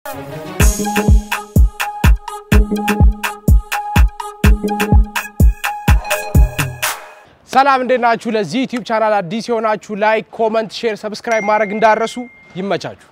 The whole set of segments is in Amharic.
ሰላም እንዴት ናችሁ? ለዚህ ዩቲዩብ ቻናል አዲስ የሆናችሁ ላይክ፣ ኮመንት፣ ሼር፣ ሰብስክራይብ ማድረግ እንዳረሱ ይመቻችሁ።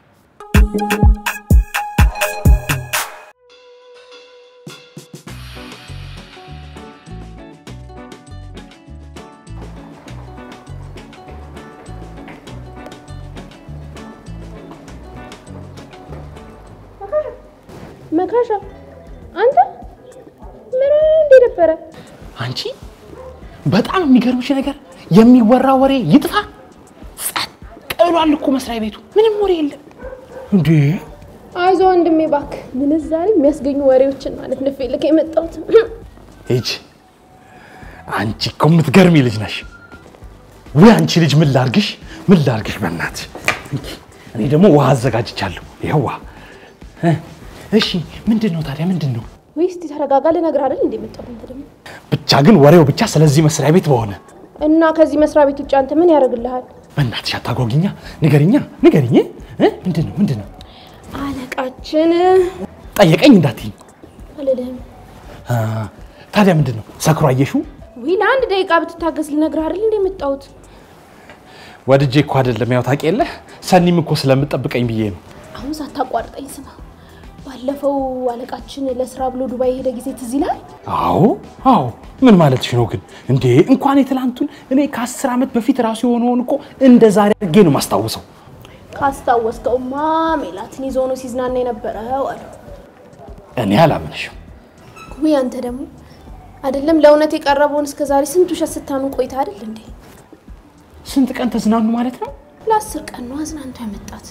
መካሻ አንተ ምን እንዴ ነበረ? አንቺ በጣም የሚገርምሽ ነገር የሚወራ ወሬ ይጥፋ፣ ጸጥ ብሏል እኮ መስሪያ ቤቱ ምንም ወሬ የለም። እንዴ አይዞ ወንድሜ እባክህ፣ ምንዛሬ የሚያስገኙ ወሬዎችን ማለት ነው ልክ የመጣሁት ሂጂ። አንቺ እኮ የምትገርሚ ልጅ ነሽ። ወይ አንቺ ልጅ ምን ላርግሽ፣ ምን ላርግሽ በእናትሽ። እንኪ እኔ ደግሞ ውሃ አዘጋጅቻለሁ። ይኸው ውሃ እ እሺ ምንድን ነው ታዲያ ምንድን ነው? ወይ እስቲ ተረጋጋ፣ ልነግርህ አይደል እንዴ የመጣሁት አንተ ደግሞ ብቻ ግን ወሬው ብቻ ስለዚህ መስሪያ ቤት በሆነ እና ከዚህ መስሪያ ቤት ውጭ አንተ ምን ያደርግልሃል? በእናትሽ አታጓጊኛ። ንገሪኛ፣ ንገሪኝ። እ ምንድን ነው ምንድን ነው? አለቃችን ጠየቀኝ እንዳትይኝ። አልልህም። አ፣ ታዲያ ምንድን ነው ሰክሮ አየሽው? ወይ ለአንድ ደቂቃ ብትታገስ ልነግርህ አይደል እንዴ የመጣሁት ወድጄ እኮ አይደለም ያው ታውቂ የለ ሰኒም እኮ ስለምጠብቀኝ ብዬ ነው። አሁን ሳታቋርጠኝ ስማ። ባለፈው አለቃችን ለስራ ብሎ ዱባይ የሄደ ጊዜ ትዝ ይልሃል? አዎ አዎ። ምን ማለትሽ ነው ግን እንዴ? እንኳን የትላንቱን እኔ ከአስር ዓመት በፊት ራሱ የሆነውን እኮ እንደ ዛሬ አድርጌ ነው ማስታውሰው። ካስታወስከውማ ሜላትን ይዞ ነው ሲዝናና የነበረው አሉ። እኔ አላምንሽም። ውይ አንተ ደግሞ አይደለም ለእውነት የቀረበውን እስከ ዛሬ ስንት ውሸት ስታምን ቆይታ አይደል እንዴ? ስንት ቀን ተዝናኑ ማለት ነው? ለአስር ቀን ነው አዝናንቶ ያመጣት።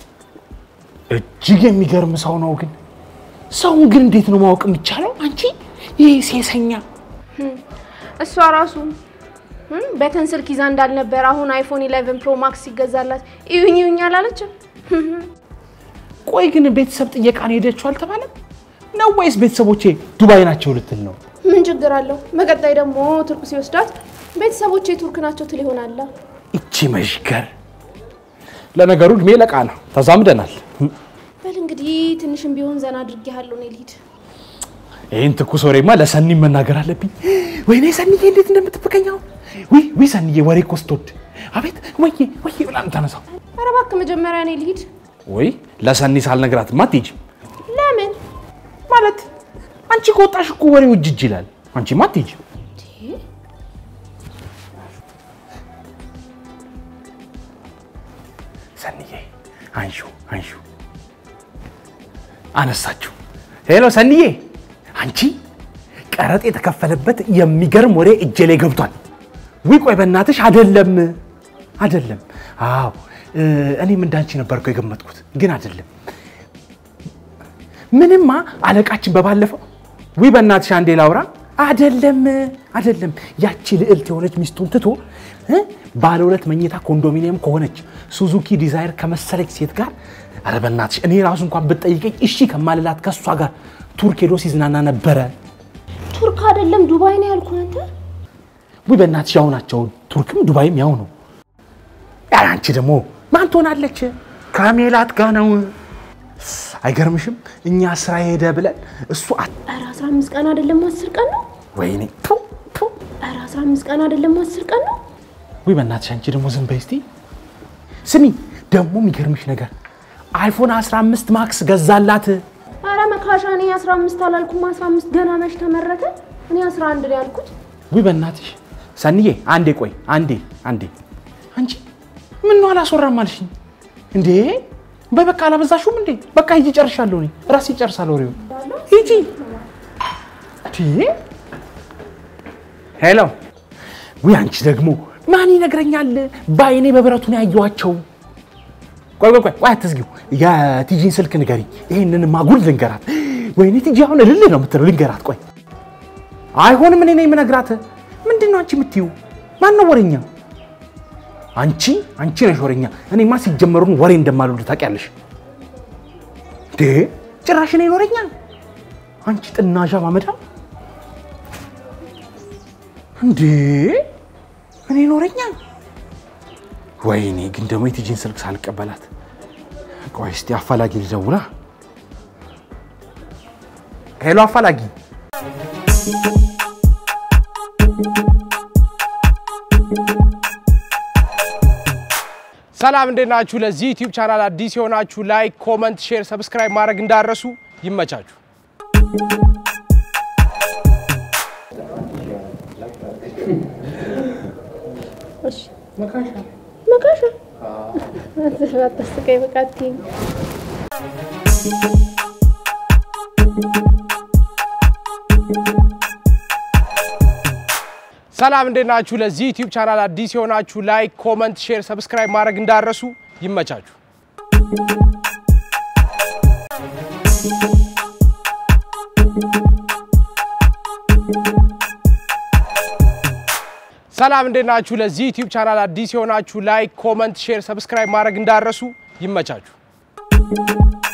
እጅግ የሚገርም ሰው ነው። ግን ሰውን ግን እንዴት ነው ማወቅ የሚቻለው? አንቺ ይህ ሴሰኛ እሷ ራሱ እም፣ በተን ስልክ ይዛ እንዳልነበር አሁን አይፎን 11 ፕሮ ማክስ ሲገዛላት እዩኝ እዩኝ አላለችም። ቆይ ግን ቤተሰብ ጥየቃ ነው ሄደችው አልተባለም ነው ወይስ ቤተሰቦቼ ዱባይ ናቸው ልትል ነው? ምን ችግር አለው? በቀጣይ ደግሞ ቱርክ ሲወስዳት ቤተሰቦች የቱርክ ናቸው ትል ይሆናላ። እቺ መሽከር። ለነገሩ እድሜ ለቃ ነው፣ ተዛምደናል። በል እንግዲህ ትንሽም ቢሆን ዘና አድርጌሃለሁ። እኔ ልሂድ። ይህን ትኩስ ወሬማ ለሰኒም መናገር አለብኝ። ወይኔ ሰኒዬ እንዴት እንደምትበቀኛው ውይ ውይ፣ ሰኒዬ ወሬ እኮ ስትወድ አቤት ወይዬ ወይዬ ብላ የምታነሳው። ኧረ እባክህ መጀመሪያ እኔ ልሂድ። ወይ ለሰኒ ሳልነግራትማ አትሄጂም ለምን? ማለት አንቺ ከወጣሽ እኮ ወሬው እጅ እጅ ይላል። አንቺማ አትሄጂም። ሰኒዬ አንሹ አንሹ። አነሳችሁ። ሄሎ ሰኒዬ፣ አንቺ ቀረጥ የተከፈለበት የሚገርም ወሬ እጄ ላይ ገብቷል። ውይ ቆይ በእናትሽ አይደለም አይደለም። አዎ እ፣ እኔም እንዳንቺ ነበርኩ የገመጥኩት፣ ግን አይደለም። ምንማ አለቃችን በባለፈው ውይ በእናትሽ አንዴ ላውራ። አይደለም አይደለም፣ ያቺ ልዕልት የሆነች ሚስቱን ትቶ እ፣ ባለ ሁለት መኝታ ኮንዶሚኒየም ከሆነች ሱዙኪ ዲዛይር ከመሰለች ሴት ጋር ኧረ በእናትሽ እኔ ራሱ እንኳን ብትጠይቀኝ እሺ ከማልላት ከእሷ ጋር ቱርክ ሄዶ ሲዝናና ነበረ። ቱርክ አይደለም ዱባይ ነው ያልኩህ አንተ። ውይ በእናትሽ ያው ናቸው፣ ቱርክም ዱባይም ያው ነው። ያ አንቺ ደግሞ ማን ትሆናለች? ከሜላት ጋር ነው። አይገርምሽም? እኛ ስራ ሄደ ብለን እሱ አት- ኧረ 15 ቀን አይደለም 10 ቀን ነው። ወይኔ ቱ ቱ ኧረ 15 ቀን አይደለም 10 ቀን ነው። ውይ በእናትሽ አንቺ ደግሞ ዝም በይ እስቲ። ስሚ ደግሞ የሚገርምሽ ነገር አይፎን 15 ማክስ ገዛላት። ኧረ መካሻ እኔ 15 አላልኩም። 15 ገና መች ተመረተ? እኔ 11 ነው ያልኩት። ውይ በእናትሽ ሰንዬ አንዴ ቆይ አንዴ አንዴ አንቺ ምን ነው አላስወራም አልሽኝ እንዴ በበቃ አላበዛሽውም እንዴ በቃ ሂጂ ጨርሻለሁ እኔ ራሴ ጨርሳለሁ ወሬውን ሂጂ ቲ ሄሎ ውይ አንቺ ደግሞ ማን ይነግረኛል በአይኔ በብረቱ ነው ያየኋቸው ቆይ ቆይ ቆይ ቆይ አትዝጊው የቲጂን ስልክ ንገሪኝ ይሄንን ማጉል ልንገራት ወይኔ ቲጂ አሁን እልል ነው የምትለው ልንገራት ቆይ አይሆንም እኔ ነኝ የምነግራት ምንድን ነው አንቺ የምትይው ማን ነው ወሬኛ አንቺ አንቺ ነሽ ወሬኛ እኔማ ሲጀመሩን ወሬ እንደማልወድ ታውቂያለሽ እንዴ ጭራሽ እኔ ወሬኛ አንቺ ጥናዣ ማመዳ እንዴ እኔ ወሬኛ ወይኔ ግን ደግሞ የቲጂን ስልክ ሳልቀበላት ቆይ እስቲ አፋላጊ ልደውላ ሄሎ አፋላጊ ሰላም እንዴት ናችሁ? ለዚህ ዩቲዩብ ቻናል አዲስ የሆናችሁ ላይክ፣ ኮመንት፣ ሼር፣ ሰብስክራይብ ማድረግ እንዳረሱ ይመቻችሁ። መካሻ አታስቀኝ። በቃ አትይኝ። ሰላም እንዴት ናችሁ? ለዚህ ዩቲዩብ ቻናል አዲስ የሆናችሁ ላይክ፣ ኮመንት፣ ሼር፣ ሰብስክራይብ ማድረግ እንዳረሱ ይመቻችሁ። ሰላም እንዴት ናችሁ? ለዚህ ዩቲዩብ ቻናል አዲስ የሆናችሁ ላይክ፣ ኮመንት፣ ሼር፣ ሰብስክራይብ ማድረግ እንዳረሱ ይመቻችሁ።